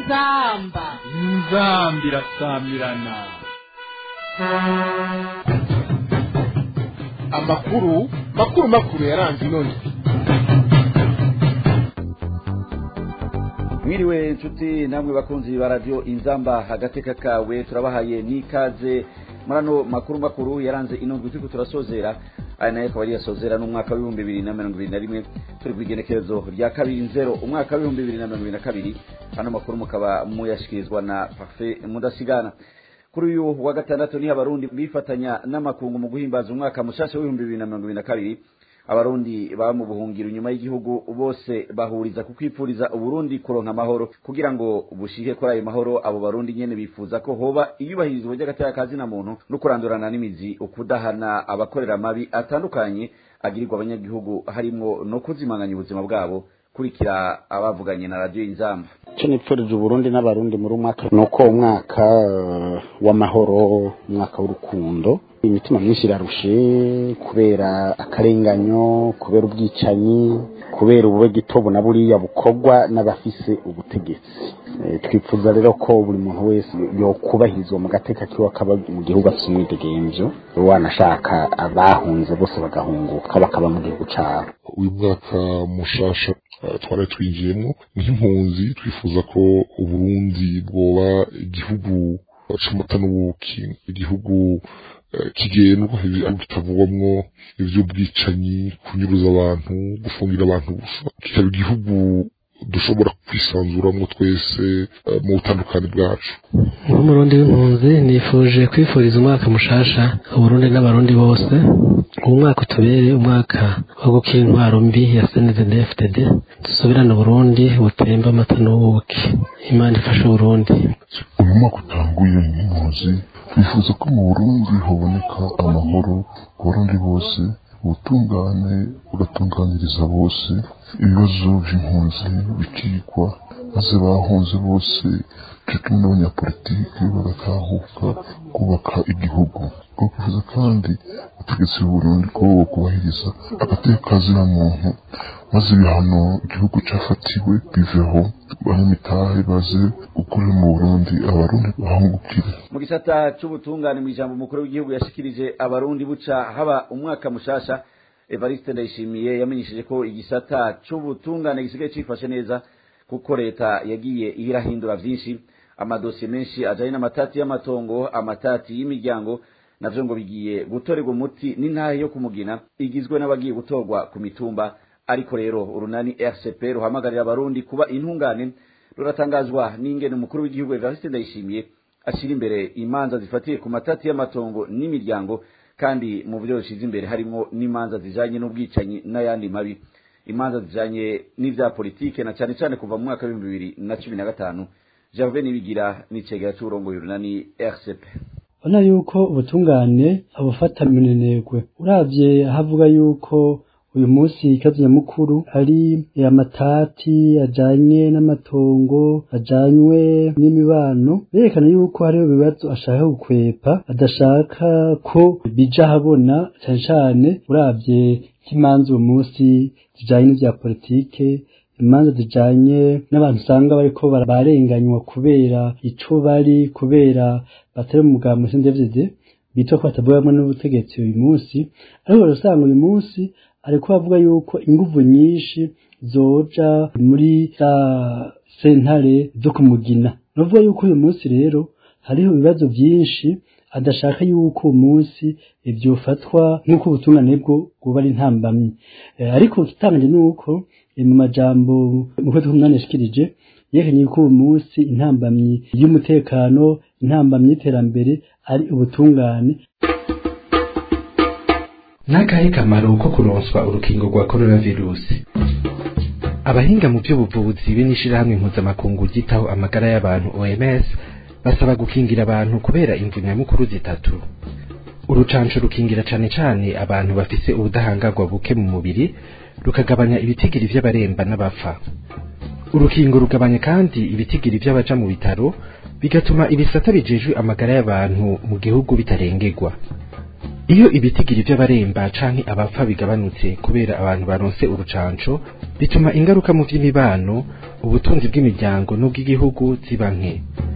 inzamba inzamba irasamirana amakuru makuru makuru yaranze inoni mwiriwe inshuti namwe bakunzi ba radiyo inzamba agateka kawe turabahaye n'ikaze muri ano makuru makuru yaranze inundwi turiko turasozera aya nayo akaba ari yasozera n'umwaka w'ibihumbi bibiri na mirongo ibiri na rimwe turi ku igenekerezo rya kabiri nzero umwaka w'ibihumbi bibiri na mirongo ibiri na kabiri ano makuru mukaba muyashikirizwa na parfe mudasigana kuri uyu wa gatandatu niho abarundi bifatanya n'amakungu mu guhimbaza umwaka mushasha w'ibihumbi bibiri na mirongo ibiri na kabiri abarundi baba mu buhungiro inyuma y'igihugu bose bahuriza ku kwipfuriza uburundi kuronka amahoro kugira ngo bushihe kuri ayo mahoro abo barundi nyene bifuza ko hoba iyubahirizwa ry'agateka ka zina muntu no kurandurana n'imizi ukudahana abakorera amabi atandukanye agirirwa abanyagihugu harimwo no kuzimanganya ubuzima bwabo kurikira abavuganye na radiyo inzamba icyo nipfurije uburundi n'abarundi muri umwaka ni uko umwaka eh, w'amahoro umwaka w'urukundo imitima myinshi irarushe kubera akarenganyo kubera ubwicanyi kubera ubube gitobo na buriya bukorwa n'abafise ubutegetsi Eh, twifuza rero ko buri muntu wese yokubahirizwa mu gateka kiwe akaba mu gihugu afise umwidegemvyo wanashaka abahunze bose bagahunguka bakaba mu gihugu cabo uyu mwaka mushasha eh, twari twinjiyemo nk'impunzi twifuza ko uburundi bwoba igihugu c'amata n'ubuki igihugu eh, kigendwa ibi- kitavugwamwo ivy'ubwicanyi kunyuruza abantu gufungira abantu gusa kikaba igihugu dushobora kwisanzuramwo twese eh, mu butandukane bwacu nk'umurundi w'impunzi nifuje kwifuriza umwaka mushasha uburundi n'abarundi bose uwo mwaka utubere umwaka wo gukira intwaro mbi ya snzdfdd dusubirane uburundi butemba amata n'ubuki imana ifashe uburundi uyu mwaka utanguye nk'impunzi twifuza ko mu burundi haboneka amahoro ku barundi bose ubutungane bugatunganiriza bose ibibazo by'impunzi bikigwa maze bahunze bose cyo kimwe n'abanyapolitiki bagatahuka kubaka igihugu twifuza kandi ubutegetsi bw'uburundi ko kubahiriza agateka kazina muntu maze ibihano igihugu cyafatiwe biveho banyamitahe baze gukorera mu burundi abarundi bahungukire mu gisata c'ubutungane mu ijambo umukuru w'igihugu yashikirije abarundi buca haba umwaka mushasha evariste ndayishimiye yamenyesheje ko igisata c'ubutungane gisigaye cifashe neza kuko leta yagiye irahindura vyinshi amadosiye menshi ajanye n'amatati y'amatongo amatati y'imiryango navyo ngo bigiye gutorerwa umuti n'intahe yo kumugina igizwe n'abagiye gutorwa ku mitumba ariko rero urunani rcp ruhamagarira abarundi kuba intungane ruratangazwa n'ingene umukuru w'igihugu evariste ndayishimiye ashyira imbere imanza zifatiye ku matati y'amatongo n'imiryango kandi mu byo bishize imbere harimo n'imanza zijanye n'ubwicanyi n'ayandi mabi imanza zijanye n'ivya politike na cane cane kuva mu mwaka w'ibihumbi bibiri na cumi na gatanu gervais nibigira n'icegera c'uburongoye urunani rcp ubona yuko ubutungane abufata minenegwe uravye ahavuga yuko uyu munsi ikibazo nyamukuru ari amatati ajanye n'amatongo ajanywe n'imibano berekana yuko hariho ibibazo ashaka gukwepa adashaka ko bija ahabona cane cane uravye nk'imanza uyu munsi zijanye n'ivya politike imanza zijanye n'abantu usanga bariko bara- barenganywa kubera ico bari kubera batari mu mugambo sindevye bitwa ko batavugamwo n'ubutegetsi uyu munsi ariko urasanga uyu munsi ariko bavuga yuko inguvu nyinshi zoja muri za sentare zo kumugina novuga yuko uyu munsi rero hariho ibibazo vyinshi adashaka yuko uwo munsi vyofatwa nk'uko ubutungane bwo bwoba ari intambamyi Eh, ariko ikitangaje ni uko eh, mu majambo mu kwezi k'umunani yashikirije yerekanye ko uwo munsi intambamyi y'umutekano intambamyi y'iterambere ari ubutungane n'akahe kamaro ko kuronswa urukingo rwa coronavirusi abahinga mu by'ubuvuzi be n'ishirahamwe mpuzamakungu ryitaho amagara y'abantu oms basaba gukingira abantu kubera imvu nyamukuru zitatu urucanco rukingira cane cane abantu bafise ubudahangarwa buke mu mubiri rukagabanya ibitigiri vy'abaremba n'abapfa urukingo rugabanya kandi ibitigiri vy'abaja mu bitaro bigatuma ibisata bijejwe amagara y'abantu mu gihugu bitarengerwa iyo ibitigiri by'abaremba canke abapfa bigabanutse kubera abantu baronse urucanco bituma ingaruka mu vy'imibano ubutunzi bw'imiryango n'ubw'igihugu ziba nke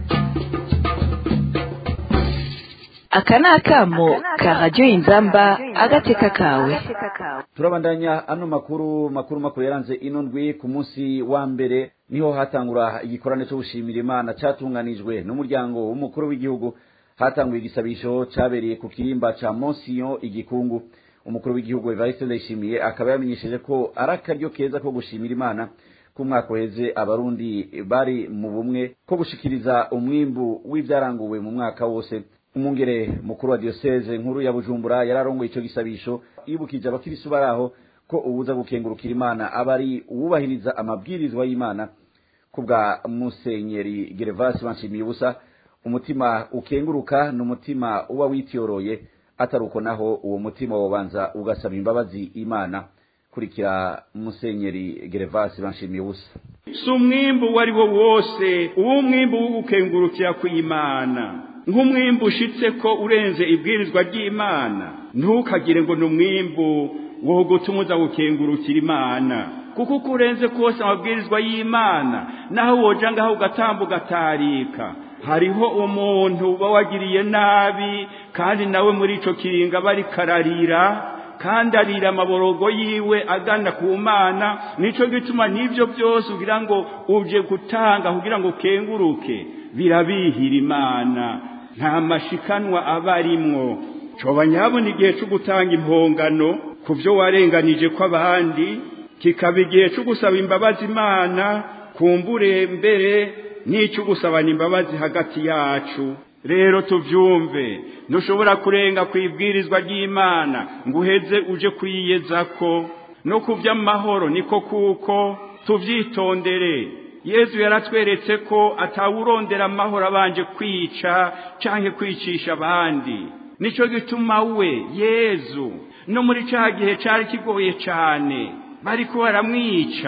aka ni akamo ka radiyo inzamba agateka kawe turabandanya ano makuru makuru makuru yaranze ino ndwi ku munsi wa mbere niho hatangura igikorane cyo gushimira imana cyatunganijwe n'umuryango w'umukuru w'igihugu hatanguye igisabisho cyabereye ku kirimba ca monsiyo igikungu umukuru w'igihugu evariste ndayishimiye akaba yamenyesheje ko ari akaryo keza ko gushimira imana ku mwaka uheze abarundi bari mu bumwe ko gushikiriza umwimbu w'ibyaranguwe mu mwaka wose umwungere mukuru wa diyoseze nkuru ya bujumbura yararongoye ico gisabisho yibukije abakirisu bari aho ko ubuza gukengurukira imana aba ari uwubahiriza amabwirizwa y'imana ku bwa musenyeri gervasi banshimiye ubusa umutima ukenguruka ni umutima uba witiyoroye atari uko naho uwo mutima wobanza ugasaba imbabazi imana kurikira musenyeri gervasi banshimiye ubusa si umwimbu uwo ari wo wose uwo mwimbu wo gukengurukira kw'imana nk'umwimbu ushitse ko urenze ibwirizwa ry'imana ntukagire ngo ni umwimbu wo gutuma uza gukengurukira imana kuko uko urenze kose amabwirizwa y'imana naho woja ngaho ugatamba ugatarika hariho umuntu uba wagiriye nabi kandi nawe muri ico kiringa bari kararira kandi arira amaborogo yiwe agana ku mana nico gituma n'ivyo byose ugira ngo uje gutanga kugira ngo ukenguruke birabihira imana nta mashikanwa aba arimwo coba nyabona igihe co gutanga impongano ku vyo warenganije kw'abandi kikaba igihe co gusaba imbabazi imana kumbure mbere n'icyo gusabana imbabazi hagati yacu rero tuvyumve ntushobora kurenga ku ibwirizwa ry'imana ngo uheze uje kwiyezako no ku vy'amahoro niko kuko tuvyitondere yezu yaratweretse ko atawurondera amahoro abanje kwica canke kwicisha abandi nico gituma we yezu no muri ca gihe cari kigoye cane bariko baramwica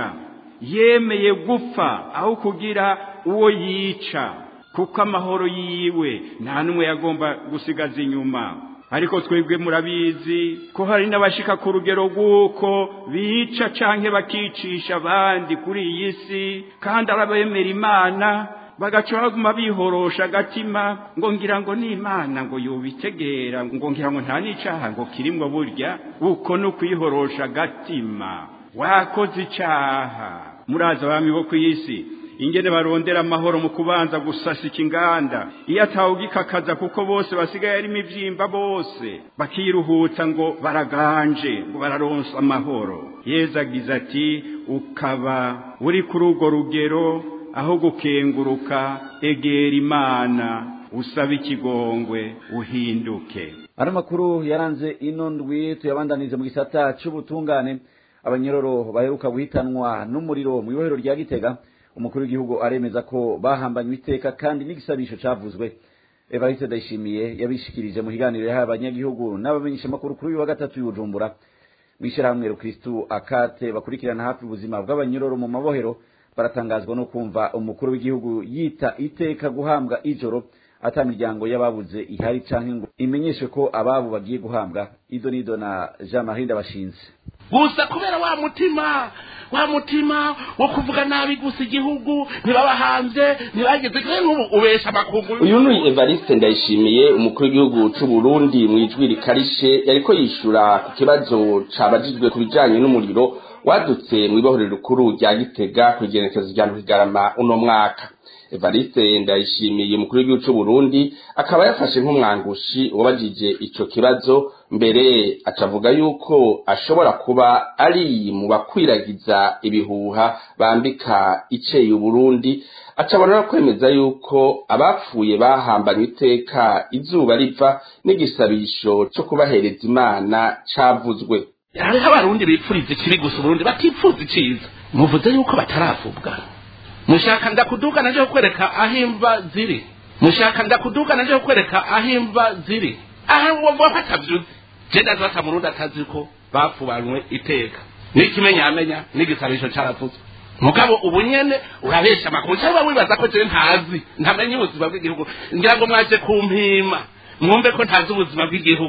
yemeye gupfa aho kugira uwo yica kuko amahoro yiwe nta n'umwe yagomba gusigaza inyuma ariko twebwe murabizi ko hari n'abashika ku rugero rw'uko bica canke bakicisha abandi kuri iyi si kandi arabemera imana bagaca baguma bihorosha agatima ngo ngira ngo ni imana ngo yobitegera ngo ngira ngo nta n'icaha ngo kirimwo burya uko ni ukwihorosha agatima wakoze icaha muraza abami bo ku isi ingene barondera amahoro mu kubanza gusasika inganda iyo atawugikakaza kuko bose basigaye ari imivyimba bose bakiruhutsa ngo baraganje ngo bararonsa amahoro yezu agize ati ukaba uri kuri urwo rugero aho gukenguruka egera imana usaba ikigongwe uhinduke ari amakuru yaranze ino ndwi tuyabandanize mu gisata c'ubutungane abanyororo baheruka guhitanwa n'umuriro mu ibohero rya gitega umukuru w'igihugu aremeza ko bahambanywe iteka kandi n'igisabisho cavuzwe evariste ndayishimiye yabishikirije mu kiganiro yahaye abanyagihugu n'abamenyeshamakuru kuri uyu wa gatatu y'ubujumbura mw'ishirahamwe rukristu akate bakurikirana hafi ubuzima bw'abanyororo mu mabohero baratangazwa no kumva umukuru w'igihugu yita iteka guhambwa ijoro ata miryango y'ababuze ihari canke ngo imenyeshe ko ababo bagiye guhambwa ido nido na jean marie ndabashinze gusa kubera wa mutima wa mutima wo kuvuga nabi gusa igihugu ntibabahanze ntibageze kure nk'ubu ubesha amakungu uyu ni evariste ndayishimiye umukuru w'igihugu c'u burundi mu ijwi rikarishe yariko yishura ku kibazo cabajijwe ku bijanye n'umuriro wadutse mu ibohorero rikuru rya gitega ku igenekezo rya ntuhigarama uno mwaka evariste ndayishimiye umukuru w'igihugu c'u burundi akaba yafashe nk'umwangushi wabajije ico kibazo mbere acavuga yuko ashobora kuba ari mu bakwiragiza ibihuha bambika iceye uburundi acabona no kwemeza yuko abapfuye bahambanywe iteka izuba riva n'igisabisho co kubahereza imana cavuzwe hariho abarundi bipfuriza ikibi gusa uburundi batipfuza iciza muvuze yuko bataravubwa mushaka ndakuduga naje kukwereka aho imva ziri mushaka ndakuduga naje kukwereka aho imva ziri aha wumva batavyuze je ndazata murundi atazi ko bapfubanywe iteka n'ikimenyamenya n'igisabisho caravuzwe mugabo ubu nyene urabesha amakuru cyangwa wibaza ko jewe ntazi ntamenye ubuzima bw'igihugu ngira ngo mwaje kumpima mwumve ko ntazi ubuzima bw'igihugu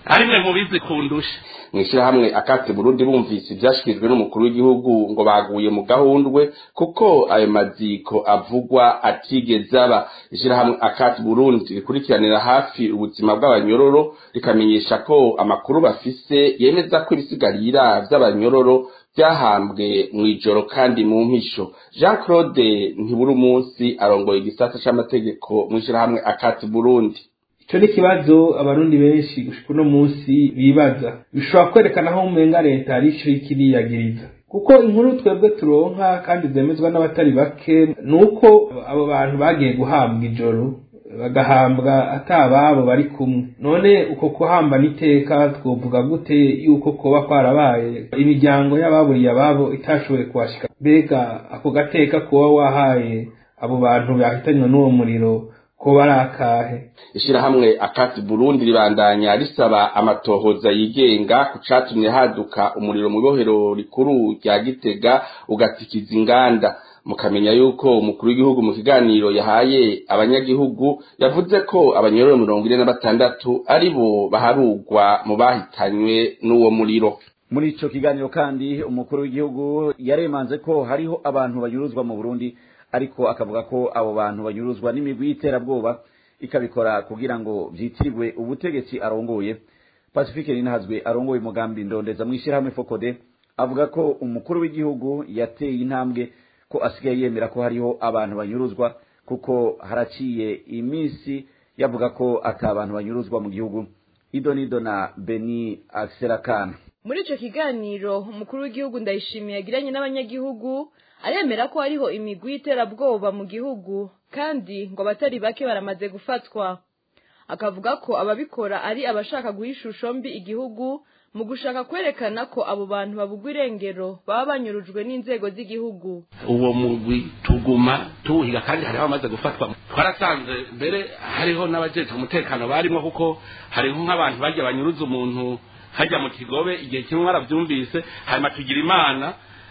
arimwe mubizi kundusha mw'ishyirahamwe akate burundi bumvise ivyashikirijwe n'umukuru w'igihugu ngo baguye mu gahundwe kuko ayo maziko avugwa atigeze aba ishyirahamwe akate burundi rikurikiranira hafi ubuzima bw'abanyororo rikamenyesha ko amakuru bafise yemeza ko ibisigarira vy'abanyororo byahambwe mw'ijoro kandi mu mpisho jean claude ntiburi umunsi arongoye igisata c'amategeko mw'ishyirahamwe akate burundi icyo ni ikibazo abarundi benshi gushika uno munsi bibaza bishobora kwerekana aho umenga leta ari ico ikiriyagiriza kuko inkuru twebwe turonka kandi zemezwa n'abatari bake ni uko abo bantu bagiye guhabwa ijoro bagahambwa atababo bari kumwe none uko kuhamba n'iteka twovuga gute yuko koba kwarabaye imiryango y'ababuriye ababo itashoboye kuhashika mbega ako gateka kuba wahaye abo bantu bahitanywe n'uwo muriro ko bari akahe ishirahamwe akati burundi ribandanya risaba amatohoza yigenga ku catumye haduka umuriro mu ibohero rikuru rya gitega ugatikiza inganda mukamenya yuko umukuru w'igihugu mu kiganiro yahaye abanyagihugu yavuze ko abanyororo mirongo ine na batandatu ari bo baharugwa mu bahitanywe n'uwo muriro muri ico kiganiro kandi umukuru w'igihugu yaremanze ko hariho abantu banyuruzwa mu burundi ariko akavuga ko abo bantu banyuruzwa n'imigwi y'iterabwoba ikabikora kugira ngo vyitirirwe ubutegetsi arongoye pacifique ninahazwe arongoye umugambi ndondeza mw'ishirahamwe fokode avuga ko umukuru w'igihugu yateye intambwe ko asigaye yemera ko hariho abantu banyuruzwa kuko haraciye iminsi yavuga ko ata abantu banyuruzwa mu gihugu idonido na beni akserakana muri ico kiganiro umukuru w'igihugu ndayishimiye yagiranye n'abanyagihugu aremera ko hariho imigwi y'iterabwoba mu gihugu kandi ngo abatari bake baramaze gufatwa akavuga ko ababikora ari abashaka guha ishusho mbi igihugu mu gushaka kwerekana ko abo bantu babugwa irengero baba banyurujwe n'inzego z'igihugu uwo mugwi tuguma tuwuhiga kandi hariho abamaze gufatwa twarasanze mbere hariho n'abajejwe umutekano barimo kuko hariho nk'abantu bajya banyuruza umuntu hajya mu kigobe igihe kimwe barabyumvise hanyuma tugira imana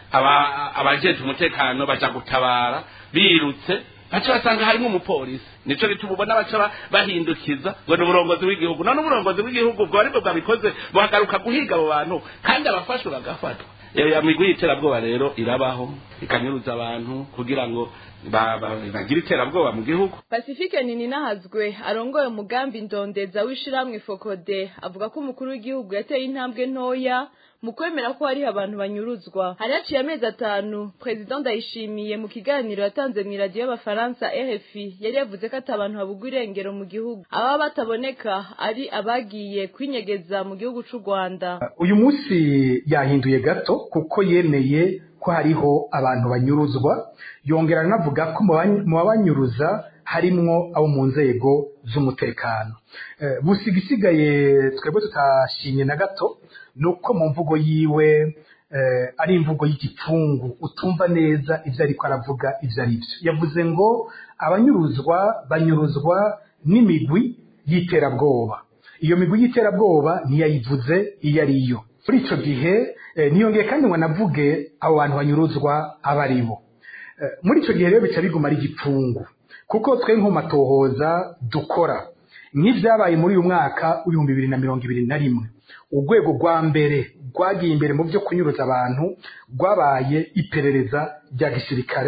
abajejwe umutekano baja gutabara birutse baca basanga harimo umupolisi nico gituma ubona baca bahindukiza ngo ni uburongozi w'igihugu none uburongozi w'igihugu bwo aribwo bwabikoze buhagaruka guhiga abo bantu kandi abafashwe bagafatwa ya migwi y'iterabwoba rero irabaho ikanyuruza abantu kugira ngo bagire iterabwoba mu gihugu pacifique ninahazwe arongoye umugambi ndondeza w'ishiramwe fokode avuga ko umukuru w'igihugu yateye intambwe ntoya mu kwemera ko hariho abantu banyuruzwa hari haciye amezi atanu perezida ndayishimiye mu kiganiro yatanze mu iradiyo y'abafaransa rfi yari yavuze ko ati abantu babugwa irengero mu gihugu ababa bataboneka ari abagiye kwinyegeza mu gihugu c'u rwanda uyu munsi yahinduye gato kuko yemeye ko hariho abantu banyuruzwa yongera anavuga ko mu babanyuruza harimwo abo mu nzego z'umutekano gusa igisigaye twebwe tutashimye na gato ni uko mu mvugo yiwe ari imvugo y'igipfungu utumva neza ibyo ariko aravuga ibyo ari byo yavuze ngo abanyuruzwa banyuruzwa n'imigwi y'iterabwoba iyo migwi y'iterabwoba ntiyayivuze iyo ari yo muri icyo gihe ntiyongeye kandi ngo anavuge abo bantu banyuruzwa aba ari bo muri icyo gihe rero bica biguma ari igipfungu kuko twe matohoza dukora nk'ibyabaye muri uyu mwaka w'ibihumbi bibiri na mirongo ibiri na rimwe urwego rwa mbere rwagiye imbere mu byo kunyuruza abantu rwabaye iperereza rya gisirikare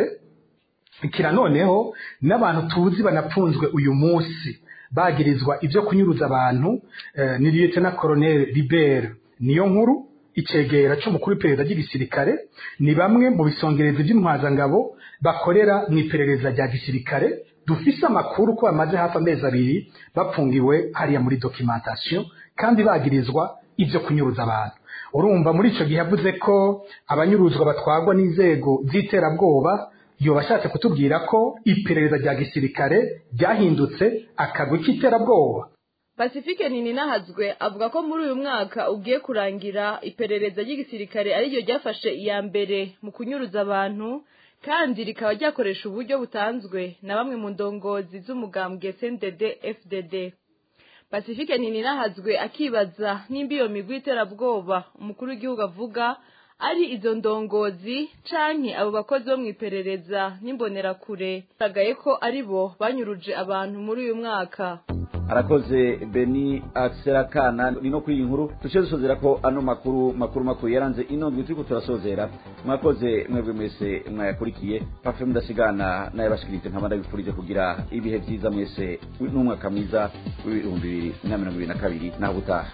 kira noneho n'abantu tuzi banapfunzwe uyu munsi bagirizwa ibyo kunyuruza abantu ni liyetena koroneri libere niyo nkuru icegera cy'umukuru w'iperereza ry'igisirikare ni bamwe mu bisongerezi by'intwazangabo bakorera mu iperereza rya gisirikare dufise amakuru ko bamaze hafi amezi abiri bapfungiwe hariya muri documentation kandi bagirizwa ibyo kunyuruza abantu urumva muri icyo gihe yavuze ko abanyuruzwa batwagwa n'inzego z'iterabwoba yoba ashatse kutubwira ko iperereza rya gisirikare ryahindutse akagwi k'iterabwoba pacifique ninahazwe avuga ko muri uyu mwaka ugiye kurangira iperereza ry'igisirikare ariryo ryafashe iya mbere mu kunyuruza abantu kandi rikaba ryakoresha uburyo butanzwe na bamwe mu ndongozi z'umugambwe cndd fdd pacifique ninahazwe akibaza nimba iyo migwi y'iterabwoba umukuru w'igihugu avuga ari izo ndongozi canke abo bakozi bo mu iperereza n'imbonerakure bagaye ko ari bo banyuruje abantu muri uyu mwaka arakoze beni akserakana ni no kuri iyi nkuru duce dusozera ko ano makuru makuru makuru yaranze ino ndwi turiko turasozera mwakoze mwebwe mwese mwayakurikiye pafe mudasigana n'ayabashikirije nkaba ndabifurije kugira ibihe vyiza mwese n'umwaka mwiza w'ibihumbi bibiri na mirongo ibiri na kabiri naho ubutaha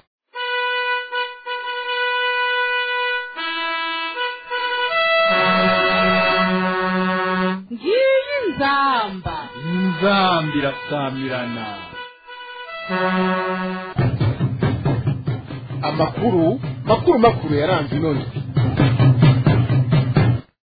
ngiyi nzamba nzamba irasamirana amakuru makuru makuru yaranze ino ndwi